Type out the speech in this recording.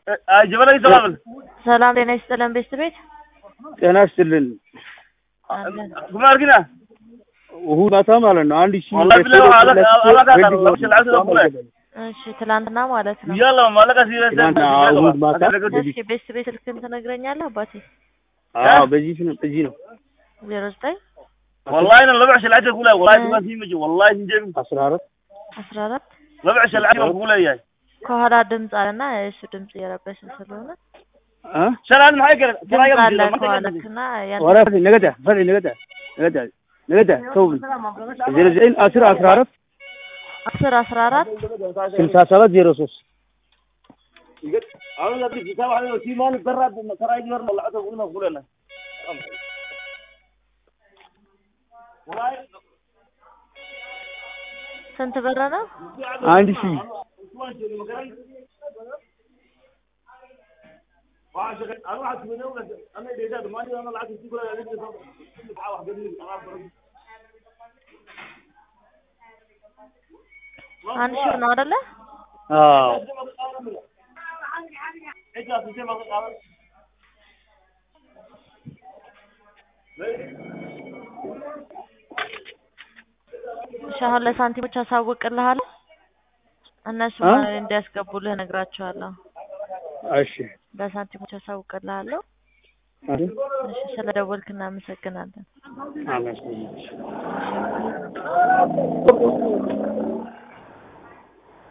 ጀበላ ይሰላል ሰላም ጤና ይስጥልን ቤት ቤት ጤና ይስጥልን። አለን። ጉማር ግና እሑድ ማታ ማለት ነው። አንድ ሺህ والله بالله على- على قدر الله شلعت له فلان. እሺ ትላንትና ማለት ነው። يلا ما لقى سيرة ትናንትና እሑድ ማታ እስኪ ቤት ቤት ስልክን ትነግረኛለህ አባቴ? አዎ፣ በዚህ ነው በዚህ ነው ዜሮ ዘጠኝ والله انا لبع شلعت كلها والله ما في مجي والله نجيب አስራ አራት አስራ አራት لبع شلعت كلها يا ከኋላ ድምፅ አለና የእሱ ድምፅ እየረበሸ ስለሆነ አ شلعت معي كده ድምፅ አለ ከኋላክና ያን ወራ ፈሪ ነገዳ ፈሪ ነገዳ ነገዳ ነገዳ ሰው ዜሮ ዘጠኝ አስር አስራ አራት አስር አስራ አራት ስልሳ ሰባት ዜሮ ሶስት انا لا بدي سامح عليه في مال براد ترى يجبر والله عتب قلنا قولنا والله ስንት ብር ነው? አንድ ሺህ አንድ ሺህ ነው አይደለ? አዎ እሺ አሁን ለሳንቲሞች አሳውቅልሃለሁ። እነሱ አ? እንዲያስገቡልህ እነግራቸዋለሁ። እሺ ለሳንቲሞች አሳውቅልሃለሁ። አይደል እሺ ስለደወልክ እናመሰግናለን። አመስግናለሁ